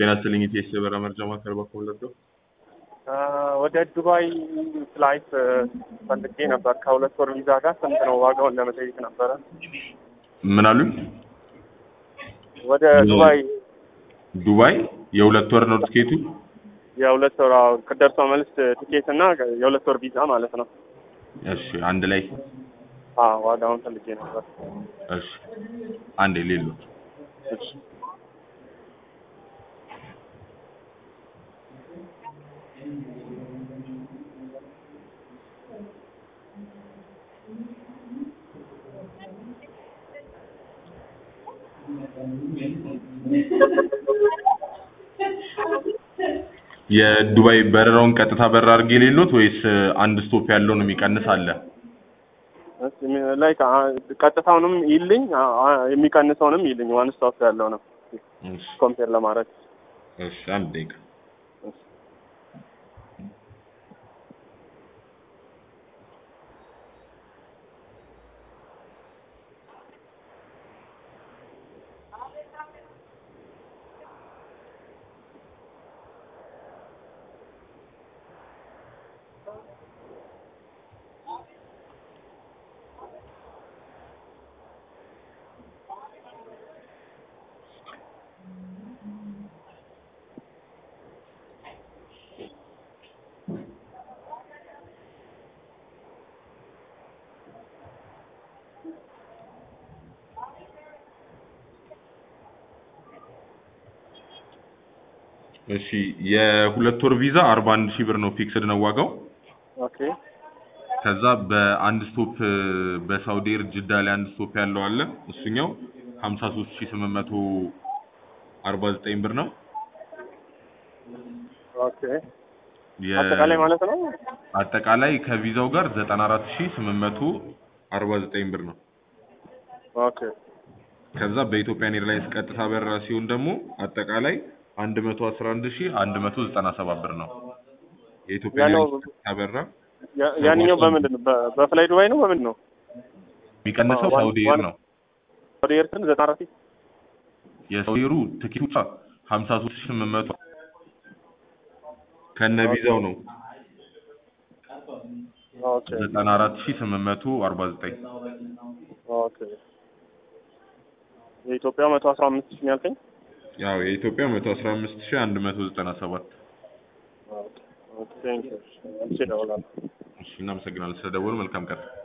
ጤና ይስጥልኝ ኢቲኤስ የበረራ መረጃ ማዕከል በኩል ለዶ ወደ ዱባይ ፍላይት ፈልጌ ነበር ከሁለት ወር ቪዛ ጋር ስንት ነው ዋጋውን ለመጠየቅ ነበረ። ምን አሉኝ? ወደ ዱባይ ዱባይ የሁለት ወር ነው ትኬቱ። የሁለት ወር አዎ፣ ደርሶ መልስ ቲኬት እና የሁለት ወር ቪዛ ማለት ነው። እሺ አንድ ላይ አዎ ዋጋውን ፈልጌ ነበር። እሺ አንዴ ሌሎች እሺ የዱባይ በረራውን ቀጥታ በረራ አድርጌ ሌሎት ወይስ አንድ ስቶፕ ያለውን የሚቀንስ አለ? ላይ ቀጥታውንም ይልኝ የሚቀንሰውንም ይልኝ ዋን ስቶፕ ያለው ነው እሺ ኮምፔር ለማድረግ እሺ አንድ ደቂቃ እሺ የሁለት ወር ቪዛ አርባ አንድ ሺህ ብር ነው ፊክስድ ነው ዋጋው። ኦኬ ከዛ በአንድ ስቶፕ በሳውዲ ኤር ጅዳ ላይ አንድ ስቶፕ ያለው አለ እሱኛው ሀምሳ ሶስት ሺህ ስምንት መቶ አርባ ዘጠኝ ብር ነው። ኦኬ የ- አጠቃላይ ማለት ነው። አጠቃላይ ከቪዛው ጋር ዘጠና አራት ሺህ ስምንት መቶ አርባ ዘጠኝ ብር ነው። ኦኬ ከዛ በኢትዮጵያን ኤርላይንስ ቀጥታ በረራ ሲሆን ደግሞ አጠቃላይ አንድ መቶ አስራ አንድ ሺህ አንድ መቶ ዘጠና ሰባት ብር ነው። የኢትዮጵያ ያለው- ኤርላይንስ ቀጥታ በረራ ያ- ያንኛው በምንድን ነው? በ- በፍላይ ዱባይ ነው በምንድን ነው? የሚቀንሰው ዋን- ሳውዲ ኤር ዋን- ነው። ወደ ኤርትን ዘጠና አራት የሳውዲ ኤሩ ትኬቱ ሀምሳ ሶስት ሺህ ስምንት መቶ ከነ ቪዛው ነው ኦኬ ዘጠና አራት ሺህ ስምንት መቶ አርባ ዘጠኝ ኦኬ የኢትዮጵያ መቶ አስራ አምስት ሺህ ነው ያልከኝ? ያው የኢትዮጵያ መቶ አስራ አምስት ሺህ አንድ መቶ ዘጠና ሰባት ኦኬ ኦኬ ቴንክ ዩ እሺ እደውላለሁ። እሺ እናመሰግናለን ስለደወሉ መልካም ቀን